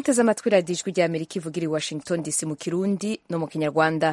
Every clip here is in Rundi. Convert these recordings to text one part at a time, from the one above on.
muteze amatwi radiyo ijwi rya amerika ivugira i washington dc mu kirundi no mu kinyarwanda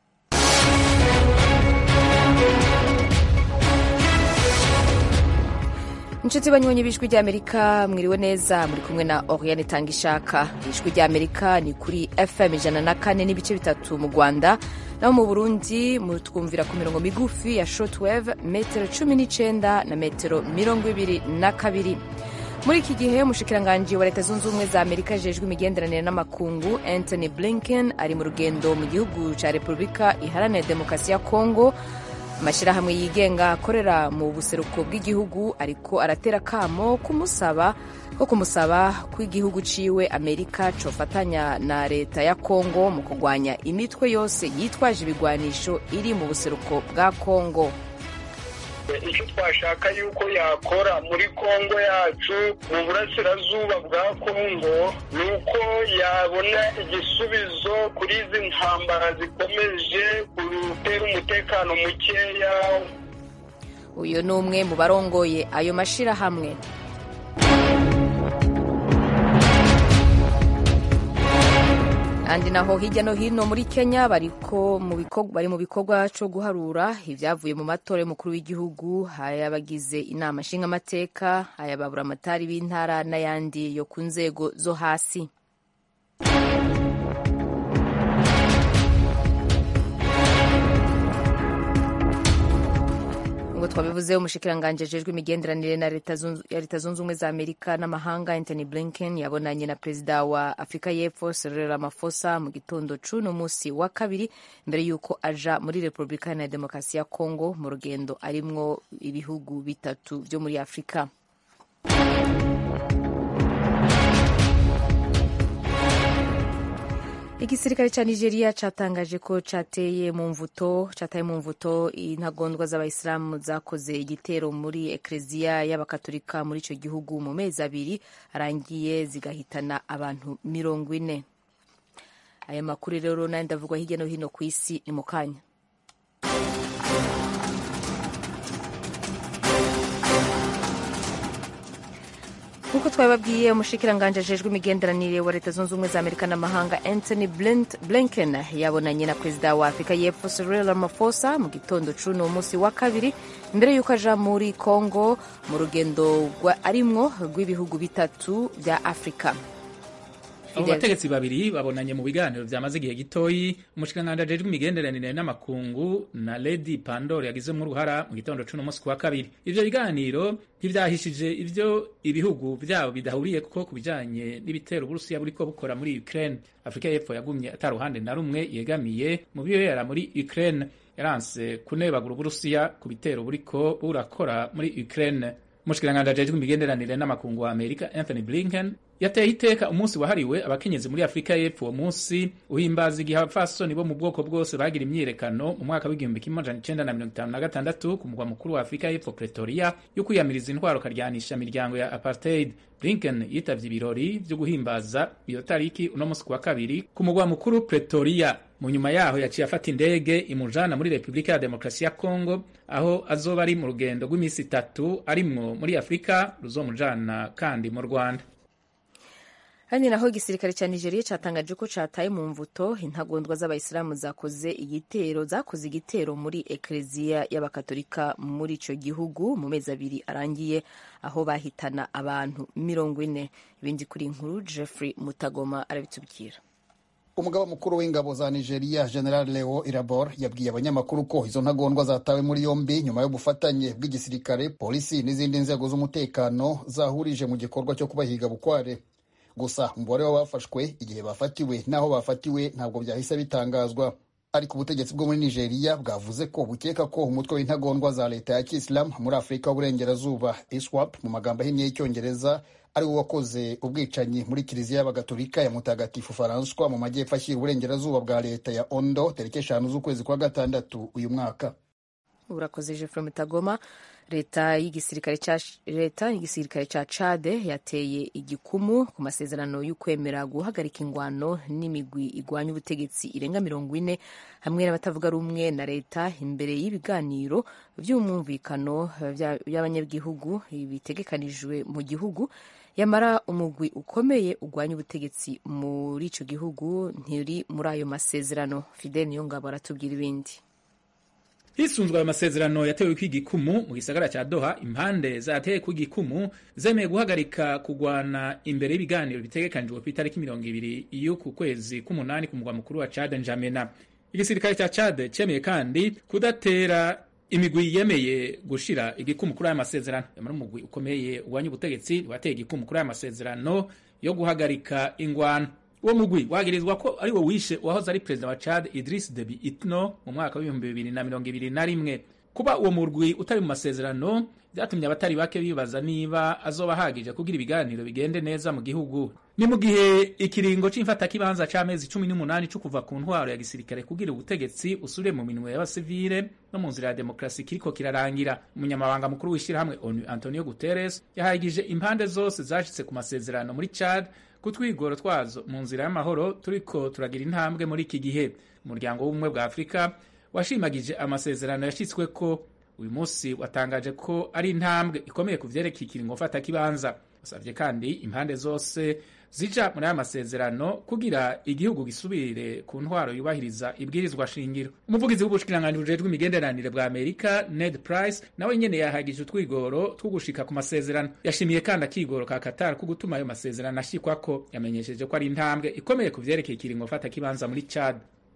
inshuti banywanyi b'ijwi rya amerika mwiriwe neza muri kumwe na oriane tanga ishaka ijwi rya amerika ni kuri fm ijana na kane n'ibice bitatu mu rwanda naho mu burundi mutwumvira ku mirongo migufi ya shortwave metero cumi n'icenda na metero mirongo ibiri na kabiri muri iki gihe umushikiranganji wa leta zunze ubumwe za amerika ajejwe imigenderanire n'amakungu anthony blinken ari mu rugendo mu gihugu ca repubulika iharanira demokarasi ya kongo amashyirahamwe yigenga akorera mu buseruko bw'igihugu ariko aratera akamo kumusaba ko kumusaba ko igihugu ciwe amerika cofatanya na leta ya kongo mu kurwanya imitwe yose yitwaje ibigwanisho iri mu buseruko bwa kongo icyo twashaka yuko yakora muri kongo yacu mu burasirazuba bwa kongo ni uko yabona igisubizo kuri izi ntambara zikomeje gutera umutekano mukeya uyu ni umwe mu barongoye ayo mashyirahamwe kandi naho hirya no hino muri kenya bari mu bikorwa cyo guharura ibyavuye mu matora y'umukuru w'igihugu ayabagize inama nshingamateka ayababura amatari b'intara n'ayandi yo ku nzego zo hasi ngo twabivuze umushikiranganji ajejwe imigenderanire na ya leta zunze ubumwe za amerika n'amahanga anthony blinken yabonanye na perezida wa afurika y'epfo cyril ramaphosa mu gitondo c'uno musi wa kabiri mbere y'uko aja muri repubulika na demokarasi ya congo mu rugendo arimwo ibihugu bitatu vyo muri afurika igisirikare ca nigeria catangaje ko cateye mu mvuto cataye mu mvuto intagondwa z'abayisilamu zakoze igitero muri ekleziya y'abakatolika muri ico gihugu mu mezi abiri arangiye zigahitana abantu mirongo ine aya makuru rero nayo ndavugwa hirya no hino ku isi ni mu kanya nk'uko twabibabwiye umushikiranganji ajejwe imigenderanire wa leta zunze ubumwe za amerika n'amahanga anthony blinken yabonanye na perezida wa afurika y'epfo cyril ramaphosa mu gitondo c'uno munsi wa kabiri mbere y'uko aja muri congo mu rugendo arimwo rw'ibihugu bitatu vya afurika abo bategetsi babiri babonanye mu biganiro vyamaze igihe gitoyi umushikiranganji ajejwe imigenderanire n'amakungu na lady pandor yagizemwo uruhara mu gitondo c'uno munsi kuwa kabiri ivyo biganiro ntivyahishije ivyo ibihugu vyabo bidahuriyeko ku bijanye n'ibitero uburusiya buriko bukora muri ukraine afurika y'epfo yagumye ata ruhande na rumwe yegamiye mu bibera muri ukraine yaranse kunebagura uburusiya ku bitero buriko burakora muri ukraine umushikiranganji ajejwe imigenderanire n'amakungu wa amerika anthony blinken yateye iteka umunsi wahariwe abakenyezi muri afurika y'epfo uwo munsi uhimbaza igihe abapfasoni bo mu bwoko bwose bagira imyiyerekano mu mwaka w'igihumbi kimwe amajana icenda na mirongo itanu na gatandatu ku mugwa mukuru wa afurika y'epfo pretoria yo kwiyamiriza intwaro karyanisha imiryango ya apartheid blinken yitavye ibirori vyo guhimbaza iyo tariki uno munsi kuwa kabiri ku mugwa mukuru pretoria mu nyuma yaho yaciye afata indege imujana muri repubulika ya demokarasi ya congo aho azoba ari mu rugendo rw'iminsi itatu arimwo muri afurika ruzomujana kandi mu rwanda kandi naho igisirikare cya nigeria catangaje ko cataye mu mvuto intagondwa z'abayisilamu zakoze igitero zakoze igitero muri ekleziya y'abakatolika muri ico gihugu mu mezi abiri arangiye aho bahitana abantu mirongo ine ibindi kuri inkuru jeffrey mutagoma arabitubwira umugaba mukuru w'ingabo za nigeria general leo irabor yabwiye abanyamakuru ko izo ntagondwa zatawe muri yombi nyuma y'ubufatanye bw'igisirikare polisi n'izindi nzego z'umutekano zahurije mu gikorwa cyo kubahiga bukware gusa umubare w'abafashwe igihe bafatiwe n'aho bafatiwe ntabwo byahise bitangazwa ariko ubutegetsi bwo muri nigeria bwavuze ko bukeka ko umutwe w'intagondwa za leta ya kisilamu muri afurika y'uburengerazuba iswap mu magambo ahinnye y'icyongereza ari wo wakoze ubwicanyi muri kiliziya y'abagatolika ya mutagatifu faranswa mu majyepfo ashyira uburengerazuba bwa leta ya ondo tariki eshanu z'ukwezi kwa gatandatu uyu mwaka urakoze jeffrey mutagoma leta y'igisirikare ca leta y'igisirikare ca Chade yateye igikumu ku masezerano y'ukwemera guhagarika ingwano n'imigwi igwanya ubutegetsi irenga mirongo ine hamwe n'abatavuga rumwe na leta imbere y'ibiganiro vy'umwumvikano by'abanyagihugu bitegekanijwe mu gihugu yamara umugwi ukomeye ugwanya ubutegetsi muri ico gihugu ntiri muri ayo masezerano Fidel Niyongabo aratubwira ibindi hisunzwe ayo masezerano yatewe kw'igikumu mu gisagara cya doha impande zateye kw'igikumu zemeye guhagarika kugwana imbere y'ibiganiro bitegekanijwe ku itariki mirongo ibiri y'uku kwezi k'umunani ku mugwa mukuru wa Chad Njamena igisirikare cya Chad cemeye kandi kudatera imigwi yemeye gushira igikumu kuri aya masezerano yamara umugwi ukomeye ugwanya ubutegetsi wateye igikumu kuri aya masezerano yo guhagarika ingwano uwo mugwi wagirizwa ko ari wo wishe uwahoze ari perezida wa Chad Idris Deby Itno mu mwaka w'ibihumbi bibiri na mirongo ibiri na rimwe kuba uwo murwi utari mu masezerano byatumye abatari bake bibaza niba azoba ahagije kugira ibiganiro bigende neza mu gihugu ni mu gihe ikiringo c'imfatakibanza c'amezi cumi n'umunani co kuva ku ntwaro ya gisirikare kugira ubutegetsi usubire mu minwe y'abasivile no mu nzira ya demokarasi kiriko kirarangira umunyamabanga mukuru w'ishyirahamwe onu antonio guterres yahagije impande zose zashitse ku masezerano muri chad ku twigoro twazo mu nzira y'amahoro turiko turagira intambwe muri iki gihe umuryango w'ubumwe bwa afurika washimagije amasezerano yashyitsweko uyu munsi watangaje ko ari intambwe ikomeye ku vyerekeye ikiringo mfatakibanza usavye kandi impande zose zija muri aya masezerano kugira igihugu gisubire ku ntwaro yubahiriza ibwirizwa shingiro umuvugizi w'ubushikiranganji bujejwe imigenderanire bwa amerika ned price nawe nyene yahagije utwigoro two gushika ku masezerano yashimiye kandi akigoro ka qatar ko gutuma ayo masezerano ashikwako yamenyesheje ko ari intambwe ikomeye ku vyerekeye ikiringo mfatakibanza muri chad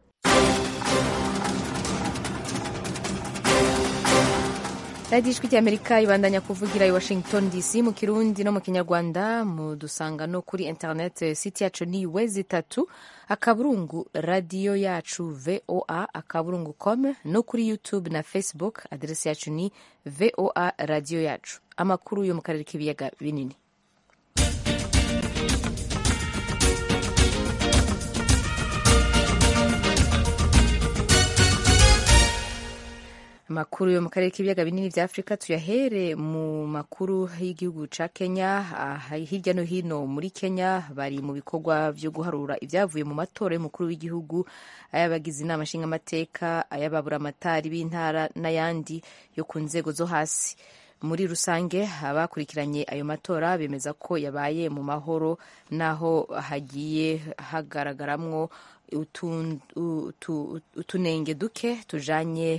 radiyo ijwi ry'amerika ibandanya kuvugira i washington dc mu kirundi no mu kinyarwanda mudusanga no kuri internet site yacu ni wezi itatu akaburungu radiyo yacu voa akaburungu com no kuri youtube na facebook aderesi yacu ni voa radiyo yacu amakuru yo mu karere k'ibiyaga binini amakuru yo mu karere k'ibiyaga binini vya afurika tuyahere mu makuru y'igihugu ca kenya hirya no hino muri kenya bari mu bikorwa vyo guharura ivyavuye mu matora y'umukuru w'igihugu ay'abagize inama nshingamateka ay'ababuramatari b'intara n'ayandi yo ku nzego zo hasi muri rusange abakurikiranye ayo matora bemeza ko yabaye mu mahoro naho hagiye hagaragaramwo utunenge duke tujanye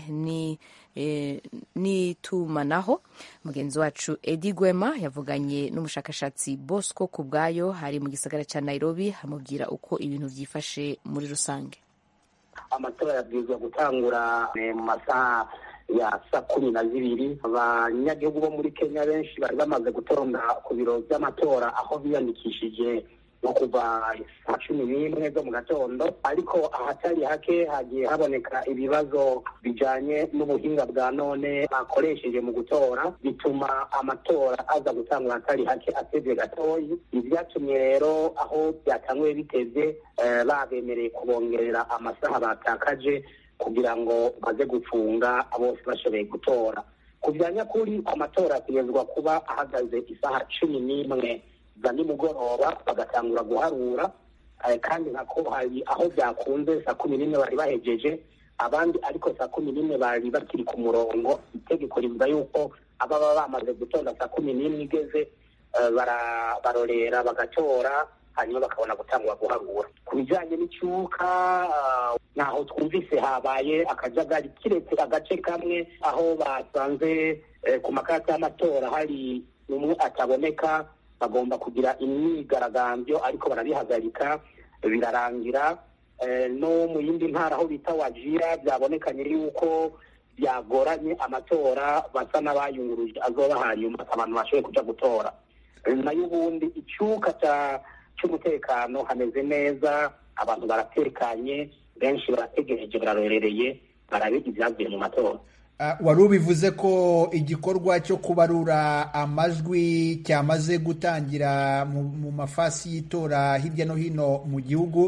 n'itumanaho mugenzi wacu edi gwema yavuganye n'umushakashatsi bosco ku bwayo hari mu gisagara cya nairobi amubwira uko ibintu byifashe muri rusange amatora yabwirizwa gutangura mu masaha ya saa kumi na zibiri abanyagihugu bo muri kenya benshi bari bamaze gutonda ku biro by'amatora aho biyandikishije nko kuva saa cumi n'imwe zo mu gatondo ariko ahatari hake hagiye haboneka ibibazo bijanye n'ubuhinga bwa none bakoresheje mu gutora bituma amatora aza gutangura ahatari hake atevye gatoyi ivyatumye rero aho byatanguye biteze babemereye kubongerera amasaha batakaje kugira ngo baze gufunga bose bashoboye gutora ku bya nyakuri amatora ategerezwa kuba ahagaze isaha cumi n'imwe za nimugoroba bagatangura guharura kandi nako hari aho byakunze saa kumi n'imwe bari bahejeje abandi ariko saa kumi n'imwe bari bakiri ku murongo itegeko rivuga yuko ababa bamaze gutonda saa kumi n'imwe igeze barorera bagatora hanyuma bakabona gutangura guharura ku bijyanye n'icyuka ntaho twumvise habaye akajagari kiretse agace kamwe aho basanze ku makarita y'amatora hari umwe ataboneka bagomba kugira imyigaragambyo ariko barabihagarika birarangira no mu yindi ntara aho bita wajira byabonekanye yuko byagoranye amatora basa n'abayunguruje azoba hanyuma abantu bashoboye kuja gutora nayo ubundi icyuka cy'umutekano hameze neza abantu baratekanye benshi barategereje bararorereye barabiga ibyavuye mu matora wari ubivuze ko igikorwa cyo kubarura amajwi cyamaze gutangira mu mafasi y'itora hirya no hino mu gihugu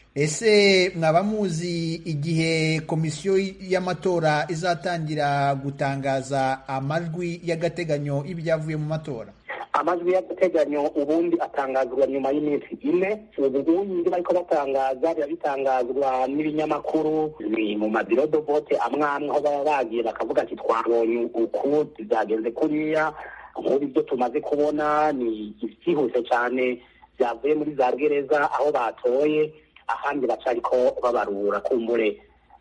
ese mwaba muzi igihe komisiyo y'amatora izatangira gutangaza amajwi y'agateganyo y'ibyavuye mu matora amajwi y'agateganyo ubundi atangazwa nyuma y'iminsi ine ubundi bariko batangaza biba bitangazwa n'ibinyamakuru ni mu mabiro do vote amwe amwe aho baba bagiye bakavuga ati twabonye uku byagenze kuriya nk'ubu ibyo tumaze kubona ni byihuse cyane byavuye muri za gereza aho batoye ahandi bacariko babarura kumbure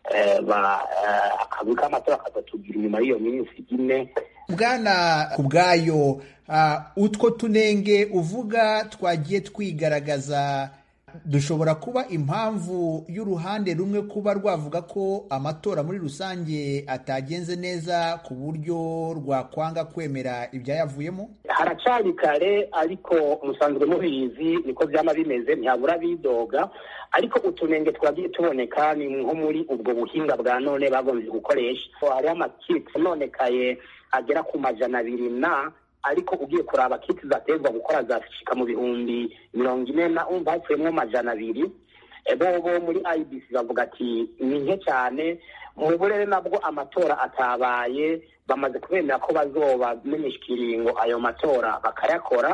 akazi k'amatora kazatugira inyuma y'iyo minsi ine bwana ku bwayo utwo tunenge uvuga twagiye twigaragaza dushobora kuba impamvu y'uruhande rumwe kuba rwavuga ko amatora muri rusange atagenze neza ku buryo rwakwanga kwemera ibyayavuyemo haracari kare ariko musanzwe mubizi niko byaba bimeze ntihabura bidoga ariko utunenge twagiye tuboneka ni nko muri ubwo buhinga bwa none bagombye gukoresha hariho amakiti nonekaye agera ku majana abiri na ariko ugiye kuraba kiti zatezwa gukora zashika mu bihumbi mirongo ine na umva hapfuyemo amajana abiri bobo muri ibc bavuga ati ni nke cyane mu burere nabwo amatora atabaye bamaze kubemera ko bazobamenyesha ikiringo ayo matora bakayakora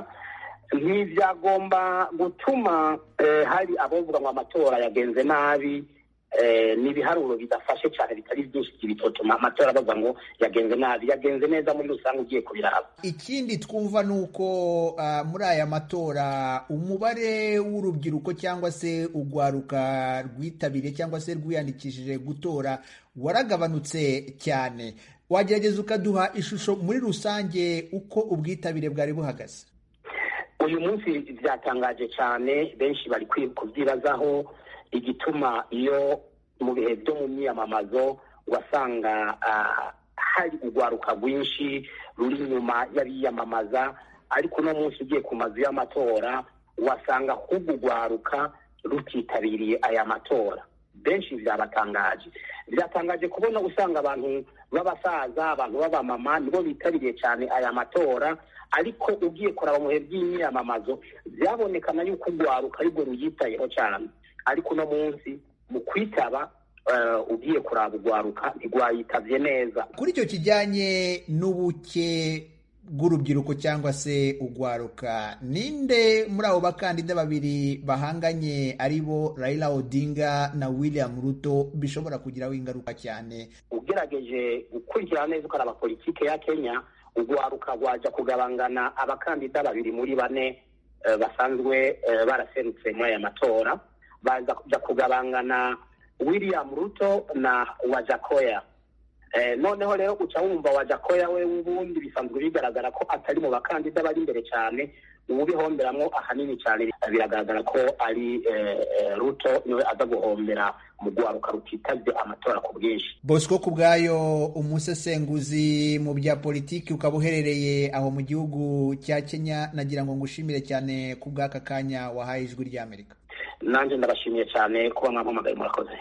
ntibyagomba gutuma hari abavuga ngo amatora yagenze nabi ni ibiharuro bidafashe cyane bitari byinshi bitotuma amatora bavuga ngo yagenze nabi yagenze neza muri rusange ugiye kubiraba ikindi twumva ni uko muri aya matora umubare w'urubyiruko cyangwa se urwaruka rwitabiriye cyangwa se rwiyandikishije gutora waragabanutse cyane wagerageza ukaduha ishusho muri rusange uko ubwitabire bwari buhagaze uyu munsi byatangaje cyane benshi bari kubyibazaho igituma iyo mu bihe byo mu myiyamamazo wasanga hari urwaruka rwinshi ruri inyuma y'abiyamamaza ariko uno munsi ugiye ku mazu y'amatora wasanga ahubwo urwaruka rutitabiriye aya matora benshi byabatangaje byatangaje kubona usanga abantu b'abasaza abantu b'abamama nibo bitabiriye cyane aya matora ariko ugiye kuraba mu bihe by'imyiyamamazo byabonekana yuko urwaruka aribwo ruyitayeho cyane ariko uno munsi mu kwitaba ugiye kuraba urwaruka ntirwayitabye neza kuri icyo kijyanye n'ubuke bw'urubyiruko cyangwa se urwaruka ninde muri abo bakandida babiri bahanganye ari bo Raila Odinga na William Ruto bishobora kugiraho ingaruka cyane ugerageje gukurikirana neza ukaraba politike ya Kenya urwaruka rwajya kugabangana abakandida babiri muri bane basanzwe baraserutse muri aya matora baza kujya kugabangana william ruto na wajakoya noneho rero uca wumva wajakoya we w'ubundi bisanzwe bigaragara ko atari mu bakandida bari imbere cyane ubihomberamwo ahanini cyane biragaragara ko ari ruto niwe aza guhombera mu rwaruka rutitabye amatora ku bwinshi bosco ku bwayo umusesenguzi mu bya politiki ukaba uherereye aho mu gihugu cya kenya nagira ngo ngushimire cyane ku bw'aka kanya wahaye ijwi ry'amerika nanjye ndabashimiye cyane kuba mwampamagaye murakoze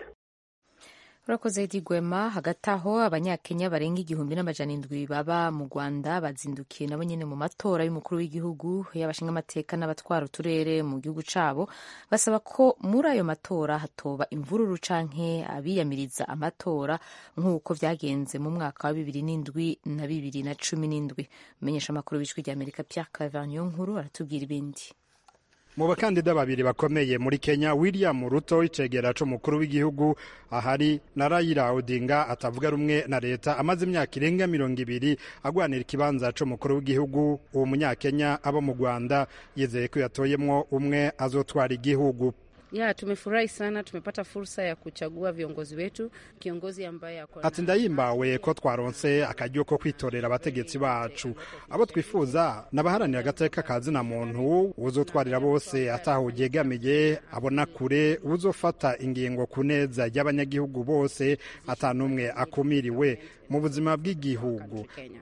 urakoze Edi Gwema hagati aho abanyakenya barenga igihumbi n'amajana indwi baba mu rwanda bazindukiye nabo nyine mu matora y'umukuru w'igihugu y'abashinga amateka n'abatwara uturere mu gihugu cyabo basaba ko muri ayo matora hatoba imvururu canke abiyamiriza amatora nk'uko byagenze mu mwaka wa bibiri n'indwi na bibiri na cumi n'indwi umenyesha amakuru w'ijwi ry'amerika Pierre Claver nkuru aratubwira ibindi mu bakandida babiri bakomeye muri Kenya William Ruto icegera c'umukuru w'igihugu ahari na Raila Odinga atavuga rumwe na leta amaze imyaka irenga mirongo ibiri agwanira ikibanza c'umukuru w'igihugu uwo munyakenya aba mu Rwanda yizeye ko yatoyemwo umwe azotwara igihugu Ya, tumefurahi sana, tumepata fursa ya kuchagua viongozi wetu, kiongozi ambaye ako ati ndahimbawe ko twaronse akaryo ko kwitorera abategetsi bacu abo twifuza n'abaharanira agateka ka zina muntu uzotwarira bose ataho yegamiye abona kure uzofata ingingo ku neza y'abanyagihugu bose atanumwe akumiriwe mu buzima bw'igihugu Kenya.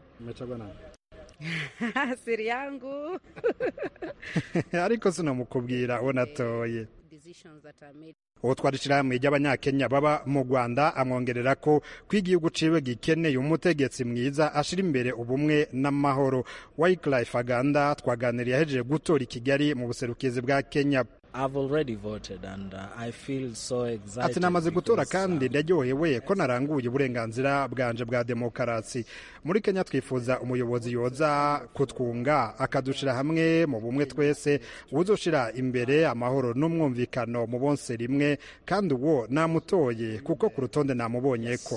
Siri yangu ariko sinamukubwira uwo natoye decisions that are made uwo twari ishirahamwe ry'abanyakenya baba mu rwanda amwongerera ko ko igihugu ciwe gikeneye umutegetsi mwiza ashira imbere ubumwe n'amahoro wyclife aganda twaganiriye ahejeje gutora i kigali mu buserukizi bwa kenya ati namaze gutora kandi ndaryohewe ko naranguye uburenganzira bwanje bwa demokarasi muri kenya twifuza umuyobozi yoza kutwunga akadushira hamwe mu bumwe twese uzoshira imbere amahoro n'umwumvikano mu bonse rimwe kandi uwo namutoye kuko ku rutonde namubonye ko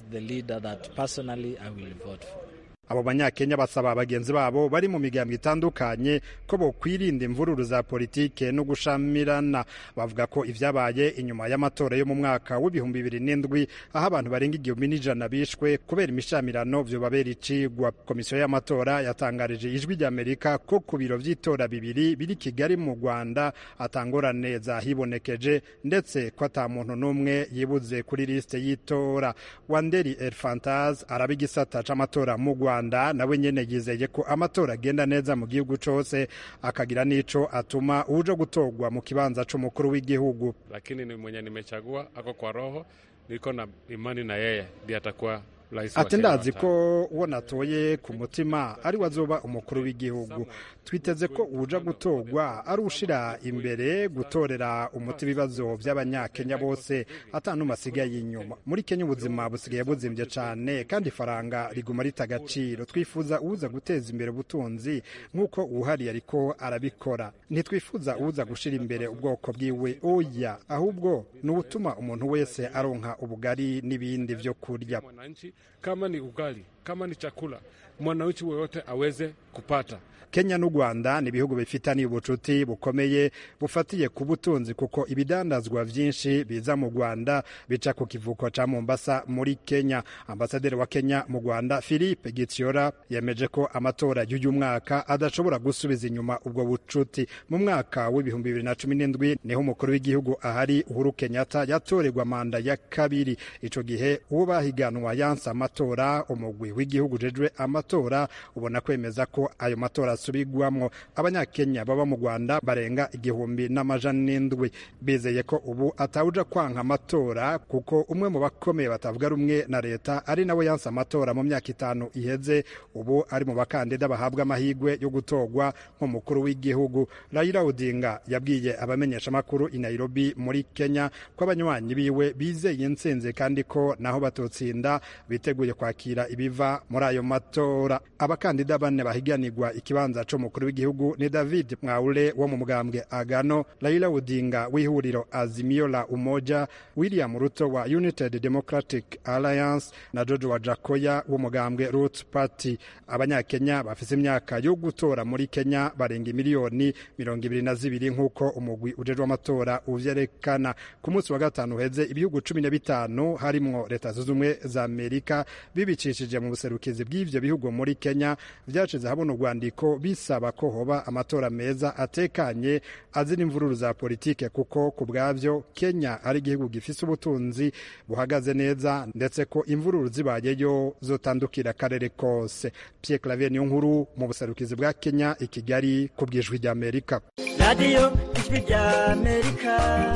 abo banyakenya basaba bagenzi babo bari mu migambi itandukanye ko bokwirinda imvururu za politike no gushamirana bavuga ko ivyabaye inyuma y'amatora yo mu mwaka w'ibihumbi bibiri n'indwi aho abantu barenga igihumbi n'ijana bishwe kubera imishamirano vyobabera icigwa komisiyo y'amatora yatangarije ijwi ry'amerika ko ku biro vy'itora bibiri biri kigali mu rwanda atangorane zahibonekeje ndetse ko ata muntu n'umwe yibuze kuri lisite y'itora wanderi elfantaz araba igisata c'amatora mu rwanda rwanda nawe nyene yizeye ko amatora agenda neza mu gihugu cose akagira nico atuma uje gutorwa mu kibanza c'umukuru w'igihugu lakini ni mwenye nimechagua ako kwa roho niko na imani na yeye ndiye atakuwa ati ndazi ko uwo natoye ku mutima ari we azoba umukuru w'igihugu twiteze ko uja gutorwa ari ushira imbere gutorera umuti ibibazo by'abanyakenya bose atanuma asigaye inyuma muri kenya ubuzima busigaye buzimbye cyane kandi ifaranga riguma rita agaciro twifuza uza guteza imbere ubutunzi nk'uko uwuhari ariko arabikora ntitwifuza uza gushira imbere ubwoko bwiwe oya ahubwo ni ubutuma umuntu wese aronka ubugari n'ibindi byo kurya kama ni ugali, kama ni chakula, mwananchi woyote aweze kupata. Kenya n'u Rwanda ni ibihugu bifitaniye ubucuti bukomeye bufatiye ku butunzi kuko ibidandazwa vyinshi biza mu Rwanda bica ku kivuko ca Mombasa muri Kenya. Ambasaderi wa Kenya mu Rwanda Philippe Gitiora yemeje ko amatora y'uyu mwaka adashobora gusubiza inyuma ubwo bucuti. Mu mwaka w'ibihumbi bibiri na cumi n'indwi niho umukuru w'igihugu ahari Uhuru Kenyatta yatorerwa manda ya kabiri. Ico gihe uwo bahiganwa yanse amatora umugwi w'igihugu jejwe amatora ubona kwemeza ko ayo matora asubigwamwo abanyakenya baba mu rwanda barenga igihumbi n'amajana n'indwi bizeye ko ubu atawuja kwanka amatora kuko umwe mu bakomeye batavuga rumwe na leta ari nawe yanse amatora mu myaka itanu iheze ubu ari mu bakandida bahabwa amahirwe yo gutorwa nk'umukuru w'igihugu Raila Odinga yabwiye abamenyeshamakuru i Nairobi muri Kenya ko abanywanyi biwe bizeye intsinzi kandi ko naho batotsinda biteguye kwakira ibiva muri ayo matora abakandida bane bahiganirwa ikibanza c'umukuru w'igihugu ni David Mwaure wo mu mugambwe Agano Raila Odinga w'ihuriro Azimio la Umoja William Ruto wa United Democratic Alliance na George Wajakoya w'umugambwe Roots Party abanyakenya bafise imyaka yo gutora muri Kenya barenga miliyoni mirongo ibiri na zibiri nk'uko umugwi ujejwe amatora uvyerekana ku munsi wa gatanu uheze ibihugu cumi na bitanu harimwo leta zunze ubumwe za Amerika bibicishije mu buserukizi bw'ivyo bihugu muri Kenya vyashize habona urwandiko bisaba ko hoba amatora meza atekanye azira imvururu za politike kuko ku bwavyo Kenya ari igihugu gifise ubutunzi buhagaze neza ndetse ko imvururu zibayeyo zotandukira akarere kose Pierre Claver niyo nkuru mu buserukizi bwa Kenya i Kigali ku bwijwi rya Amerika radiyo ijwi rya Amerika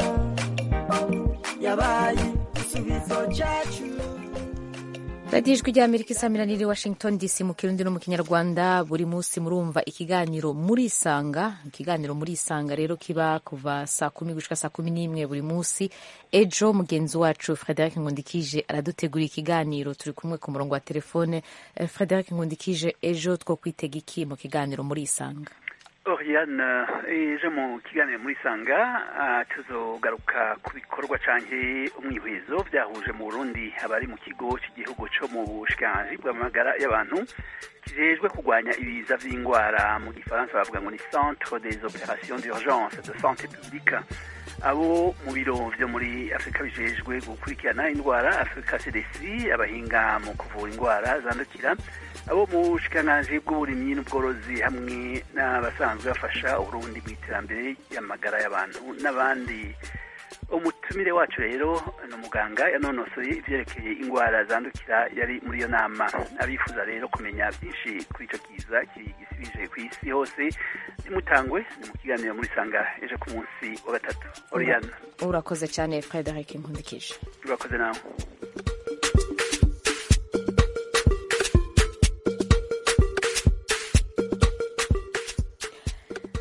yabaye igisubizo cyacu radiyo ijwi rya amerika isamiraniye i washington dc mu kirundi no mu kinyarwanda buri munsi murumva ikiganiro muri isanga ikiganiro muri isanga rero kiba kuva saa kumi gushika saa kumi n'imwe buri munsi ejo mugenzi wacu frederic nkundikije aradutegura ikiganiro turi kumwe ku murongo wa telefone frederic nkundikije ejo two kwitega iki mu kiganiro muri isanga Oriane ejo mu kiganiro muri sanga tuzogaruka ku bikorwa canke umwihwezo byahuje mu Burundi abari mu kigo cy'igihugu cyo mu bushikiranganji bw'amagara y'abantu kijejwe kurwanya ibiza vy'ingwara mu gifaransa bavuga ngo ni centre des opérations d'urgence de santé publique abo mu biro vyo muri afurika bijejwe gukurikirana indwara afurika cdc abahinga mu kuvura indwara zandukira abo mu bushikiranganji bw'uburimyi n'ubworozi hamwe n'abasanzwe bafasha uburundi mu iterambere y'amagara y'abantu n'abandi umutumire wacu rero ni umuganga yanonosoye ivyerekeye indwara zandukira yari muri iyo nama abifuza rero kumenya byinshi kuri ico kiza gisibije ku isi hose nimutangwe ni mu kiganiro muri sanga ejo ku munsi wa gatatu oriana urakoze cyane frederic nkundikije urakoze nawe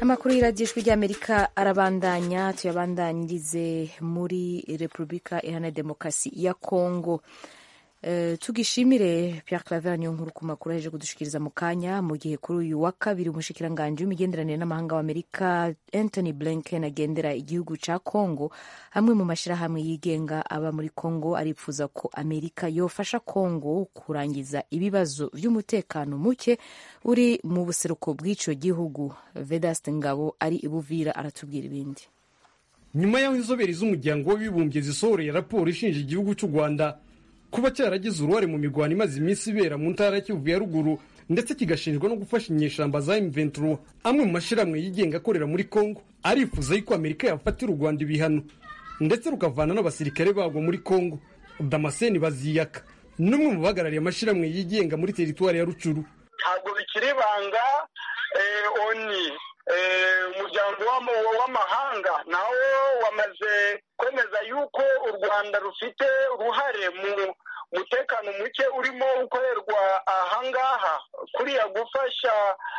amakuru y'iradiyo ry'amerika arabandanya tuyabandanyirize muri repubulika iharanira demokarasi ya kongo Uh, tugishimire Pierre Claver niyo nkuru ku makuru aheje kudushikiriza mu kanya mu gihe kuri uyu wa kabiri umushikiranganji w'imigenderanire n'amahanga w'Amerika Anthony Blinken agendera igihugu ca Congo hamwe mu mashirahamwe yigenga aba muri Congo aripfuza ko Amerika yofasha Congo kurangiza ibibazo vy'umutekano muke uri mu buseruko bw'ico gihugu Vedaste Ngabo ari ibuvira aratubwira ibindi nyuma y'aho inzobere z'umuryango w'abibumbye zisohoreye raporo ishinja igihugu cy'u Rwanda kuba cyaragize uruhare mu mirwano imaze iminsi ibera mu ntara ya Kivu ya ruguru ndetse kigashinjwa no gufasha inyeshamba za M23 amwe mu mashyirahamwe yigenga akorera muri Congo arifuza yuko Amerika yafatira u Rwanda ibihano ndetse rukavana n'abasirikare bagwa muri Congo Damascene Baziyaka n'umwe mu bahagarariye amashyirahamwe yigenga muri teritwari ya Rucuru ntabwo bikiri ibanga oni umuryango w'amahanga nawo wamaze kwemeza yuko u rwanda rufite uruhare mu mutekano muke urimo ukorerwa ahangaha kuriya gufasha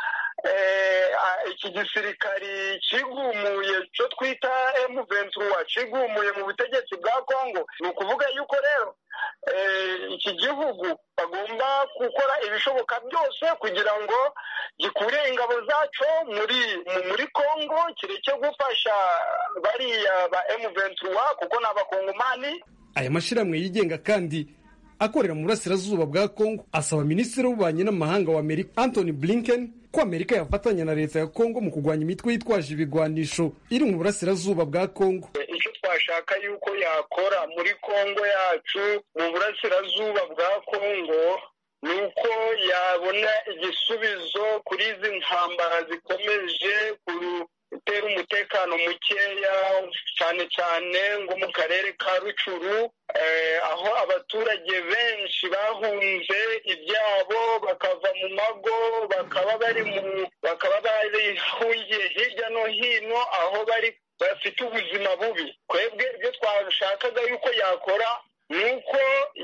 iki gisirikari kigumuye cyo twita emu ventura kigumuye mu butegetsi bwa kongo ni ukuvuga yuko rero iki gihugu bagomba gukora ibishoboka byose kugira ngo gikure ingabo zaco muri muri kongo kireke gufasha bariya ba emu ventura kuko ni abakongomani aya mashyirahamwe yigenga kandi akorera mu burasirazuba bwa kongo asaba minisitiri w'ububanyi n'amahanga wa amerika anthony blinken ko amerika yafatanya na leta ya kongo mu kurwanya imitwe yitwaje ibigwanisho iri mu burasirazuba bwa kongo icyo twashaka yuko yakora muri kongo yacu mu burasirazuba bwa kongo ni uko yabona igisubizo kuri izi ntambara zikomeje gutera umutekano mukeya cyane cyane ngo mu karere ka rucuru aho abaturage benshi bahunze ibyabo bakava mu mago bakaba bari mu bakaba barihungiye hirya no hino aho bari bafite ubuzima bubi twebwe ibyo twashakaga yuko yakora ni uko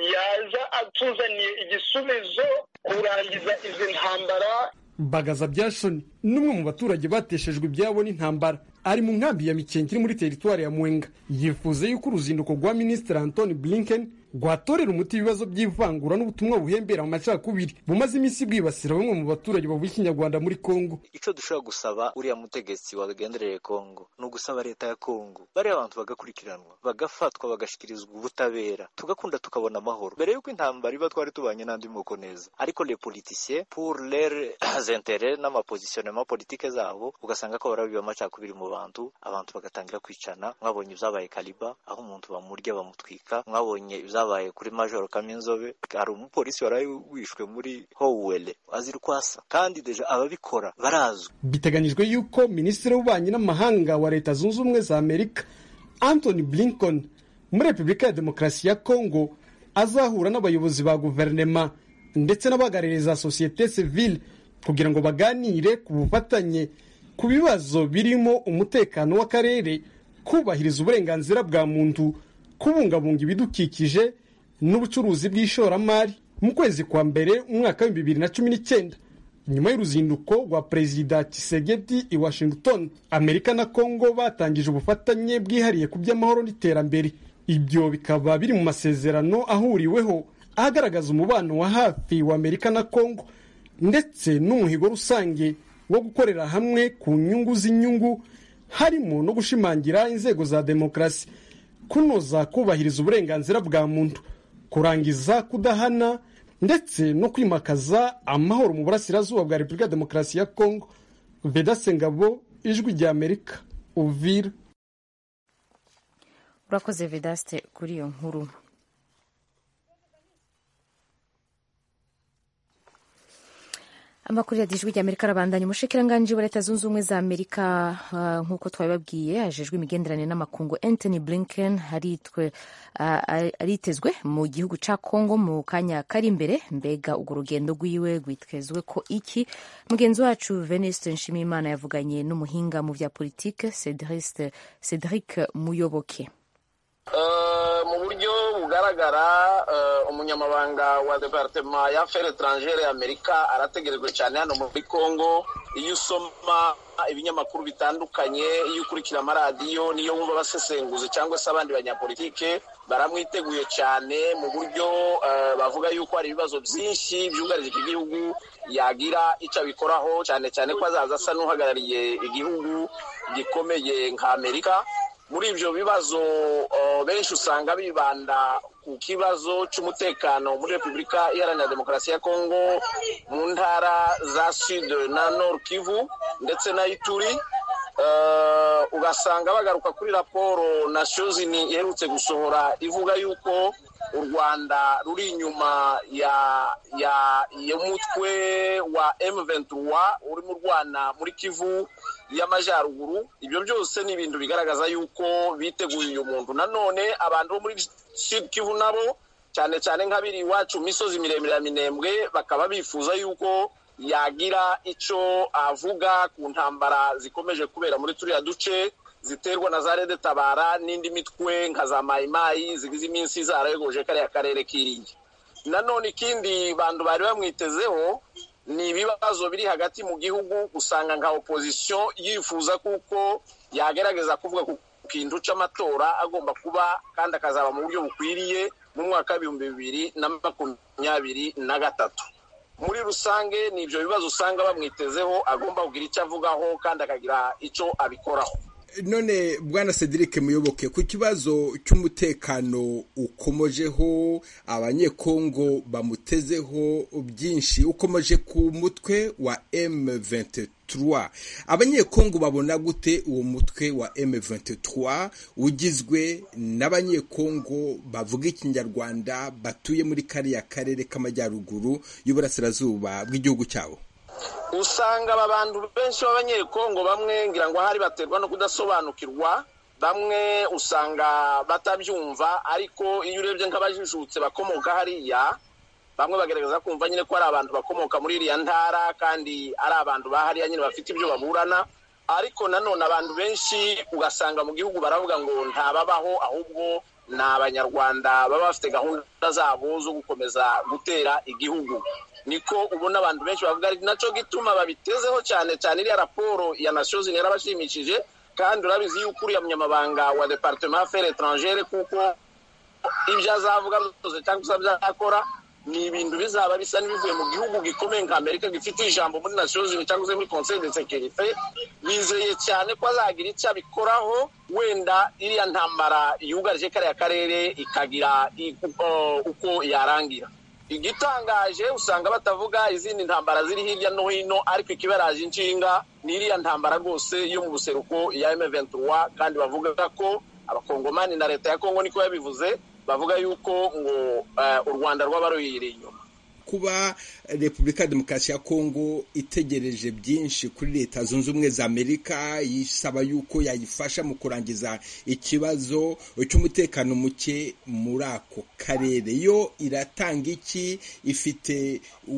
yaza atuzaniye igisubizo kurangiza izi ntambara bagaza byashoni n'umwe mu baturage bateshejwe ibyabo n'intambara ari mu nkambi ya mikenke iri muri teritwari ya mwenga yifuza yuko uruzinduko rwa minisitiri antoni blinken rwatorera umuti ibibazo by'ivangura n'ubutumwa buhembera mu macakubiri bumaze iminsi bwibasira bamwe mu baturage bavuga ikinyarwanda muri kongo icyo dushobora gusaba uriya mutegetsi wagendereye kongo ni ugusaba leta ya kongo bariya abantu bagakurikiranwa bagafatwa bagashyikirizwa ubutabera tugakunda tukabona amahoro mbere y'uko intambara iba twari tubanye n'andi moko neza ariko le politiciens pour leurs intérêts n'amapositionnement politike zabo ugasanga ko barabiba amacakubiri mu bantu abantu bagatangira kwicana mwabonye ibyabaye kaliba aho umuntu bamurya bamutwika mwabonye ibyabaye kuri majoro kaminzobe hari umupolisi waraye wishwe muri howele azira uko asa kandi deja ababikora barazwi biteganyijwe yuko minisitiri w'ububanyi n'amahanga wa leta zunze ubumwe za amerika anthony blinken muri repubulika ya demokarasi ya kongo azahura n'abayobozi ba guverinema ndetse n'abahagarariye za sosiyete sivile kugira ngo baganire ku bufatanye ku bibazo birimo umutekano w'akarere kubahiriza uburenganzira bwa muntu kubungabunga ibidukikije n'ubucuruzi bw'ishoramari mu kwezi kwa mbere umwaka w'ibihumbi bibiri na cumi n'icyenda nyuma y'uruzinduko rwa perezida kisegeti i washington amerika na congo batangije ubufatanye bwihariye ku by'amahoro n'iterambere ibyo bikaba biri mu masezerano ahuriweho agaragaza umubano wa hafi wa amerika na congo ndetse n'umuhigo rusange wo gukorera hamwe ku nyungu z'inyungu harimo no gushimangira inzego za demokarasi kunoza kubahiriza uburenganzira bwa muntu kurangiza kudahana ndetse no kwimakaza amahoro mu burasirazuba bwa repubulika ya demokarasi ya kongo vedase ngabo ijwi rya amerika uvira urakoze vedaste kuri iyo nkuru amakuru ya ijwi rya amerika arabandanya umushikiranganji wa leta zunze ubumwe za amerika uh, nk'uko twabibabwiye hajejwe imigenderanire n'amakungu anthony blinken haritwe uh, aritezwe mu gihugu ca congo mu kanya kari imbere mbega urwo rugendo rwiwe rwitezwe ko iki mugenzi wacu veniste nshimiyimana yavuganye n'umuhinga mu vya politike cedric muyoboke mu buryo bugaragara umunyamabanga wa departema ya fere etrangere y'amerika arategerejwe cyane hano muri congo iyo usoma ibinyamakuru bitandukanye iyo ukurikira amaradiyo niyo wumva abasesenguzi cyangwa se abandi banyapolitike baramwiteguye cyane mu buryo bavuga yuko hari ibibazo byinshi byugarije iki gihugu yagira icyo abikoraho cyane cyane ko azaza asa n'uhagarariye igihugu gikomeye nka amerika muri ibyo bibazo benshi usanga bibanda ku kibazo cy'umutekano muri repubulika iharanira demokarasi ya kongo mu ntara za sud na nord kivu ndetse na ituri ugasanga bagaruka kuri raporo na shozini iherutse gusohora ivuga yuko u rwanda ruri inyuma ya ya y'umutwe wa M23 urimo urwana muri kivu y'amajyaruguru ibyo byose ni ibintu bigaragaza yuko biteguye uyu muntu nanone abantu bo muri sud kivu nabo cyane cyane nk'abiri iwacu mu misozi miremire ya minembwe bakaba bifuza yuko yagira icyo avuga ku ntambara zikomeje kubera muri turiya duce ziterwa na za rede tabara n'indi mitwe nka za mayimayi zigize iminsi zarayogoje kariya karere k'iringi nanone ikindi bantu bari bamwitezeho ni ibibazo biri hagati mu gihugu usanga nka opozisiyo yifuza kuko yagerageza kuvuga ku kintu cy'amatora agomba kuba kandi akazaba mu buryo bukwiriye mu mwaka w'ibihumbi bibiri na makumyabiri na gatatu muri rusange ni ibyo bibazo usanga bamwitezeho agomba kugira icyo avugaho kandi akagira icyo abikoraho none bwana cedric muyoboke ku kibazo cy'umutekano ukomojeho abanyekongo bamutezeho byinshi ukomeje ku mutwe wa M23 abanyekongo babona gute uwo mutwe wa M23 ugizwe n'abanyekongo bavuga ikinyarwanda batuye muri kariya karere k'amajyaruguru y'uburasirazuba bw'igihugu cyabo usanga aba bantu benshi b'abanyekongo bamwe ngira ngo ahari baterwa no kudasobanukirwa bamwe usanga batabyumva ariko iyo urebye nk'abajijutse bakomoka hariya bamwe bagaragaza kumva nyine ko ari abantu bakomoka muri iriya ntara kandi ari abantu bahariya nyine bafite ibyo baburana ariko nanone abantu benshi ugasanga mu gihugu baravuga ngo ntababaho ahubwo ni abanyarwanda baba bafite gahunda zabo zo gukomeza gutera igihugu niko ubona abantu benshi bavuga ari nacyo gituma babitezeho cyane cyane iriya raporo ya nasiyo zini yarabashimishije kandi urabizi yuko uriya munyamabanga wa departement affaires étrangere kuko ibyo azavuga byose cyangwa se byakora ni ibintu bizaba bisa n'ibivuye mu gihugu gikomeye nka amerika gifite ijambo muri nasiyo zini cyangwa se muri conseil de sécurité bizeye cyane ko azagira icyo abikoraho wenda iriya ntambara yugarije kariya karere ikagira uko yarangira igitangaje usanga batavuga izindi ntambara ziri hirya no hino ariko ikibaraje inshinga ni iriya ntambara rwose yo mu buseruko ya M23 kandi bavuga ko abakongomani na leta ya kongo niko yabivuze bavuga yuko ngo u rwanda rwaba ruyiri inyuma kuba repubulika ya demokarasi ya kongo itegereje byinshi kuri leta zunze ubumwe za amerika yisaba yuko yayifasha mu kurangiza ikibazo cy'umutekano muke muri ako karere yo iratanga iki ifite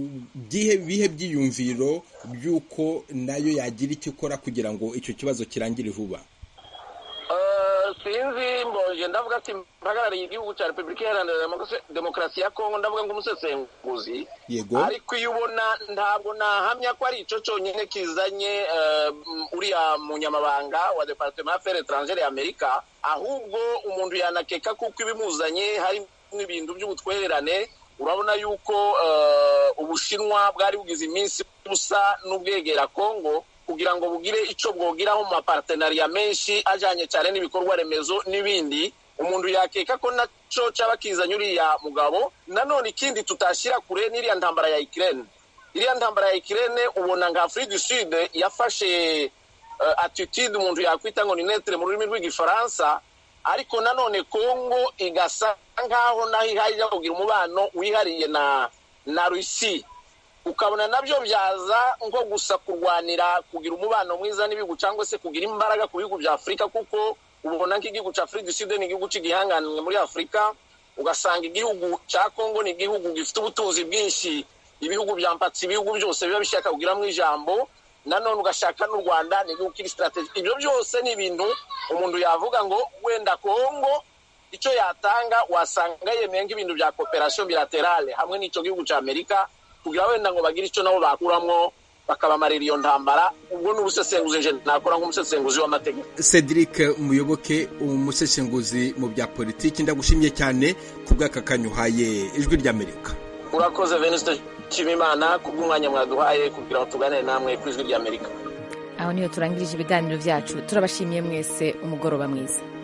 bihe byiyumviro by'uko nayo yagira icyo ikora kugira ngo icyo kibazo kirangire vuba sinzi mbonje ndavuga ati mpagarariye igihugu cya repubulika iharanira demokarasi ya kongo ndavuga nk'umusesenguzi yego ariko iyo ubona ntabwo nahamya ko ari icyo cyonyine kizanye uriya munyamabanga wa departement affaires étrangere ya amerika ahubwo umuntu yanakeka kuko ibimuzanye harimo ibintu by'ubutwererane urabona yuko ubushinwa bwari bugize iminsi busa n'ubwegera kongo kugira ngo bugire icyo bwogiraho mu mapartenariya menshi ajyanye cyane n'ibikorwa remezo n'ibindi umuntu yakeka ko nacyo cyaba kizanye uriya mugabo nanone ikindi tutashyira kure n'iriya ntambara ya ikirere iriya ntambara ya ikirere ubona nka afurika du sud yafashe atitude umuntu yakwita ngo ni netere mu rurimi rw'igifaransa ariko nanone kongo igasa nk'aho naho ihajya kugira umubano wihariye na na rusi ukabona nabyo byaza nko gusa kurwanira kugira umubano mwiza n'ibihugu cyangwa se kugira imbaraga ku bihugu bya afurika kuko ubona nk'igihugu cya afurika du sud ni igihugu cy'igihanganwe muri afurika ugasanga igihugu cya kongo ni igihugu gifite ubutunzi bwinshi ibihugu bya mpatsi ibihugu byose biba bishaka kugiramo ijambo nanone ugashaka n'u rwanda ni igihugu kiri sitarategi ibyo byose ni ibintu umuntu yavuga ngo wenda kongo icyo yatanga wasanga yemeye nk'ibintu bya kooperasiyo bilaterale hamwe n'icyo gihugu cya amerika kugira wenda ngo bagire icyo nabo bakuramo bakabamarira iyo ntambara ubwo ni ubusesenguzi nje nakora nk'umusesenguzi w'amategeko cedric umuyoboke umusesenguzi mu bya politiki ndagushimye cyane ku bw'aka kanya uhaye ijwi ry'amerika urakoze venuste nshimimana kubw'umwanya mwaduhaye kugira ngo tuganire namwe ku ijwi ry'amerika aho niho turangirije ibiganiro byacu turabashimiye mwese umugoroba mwiza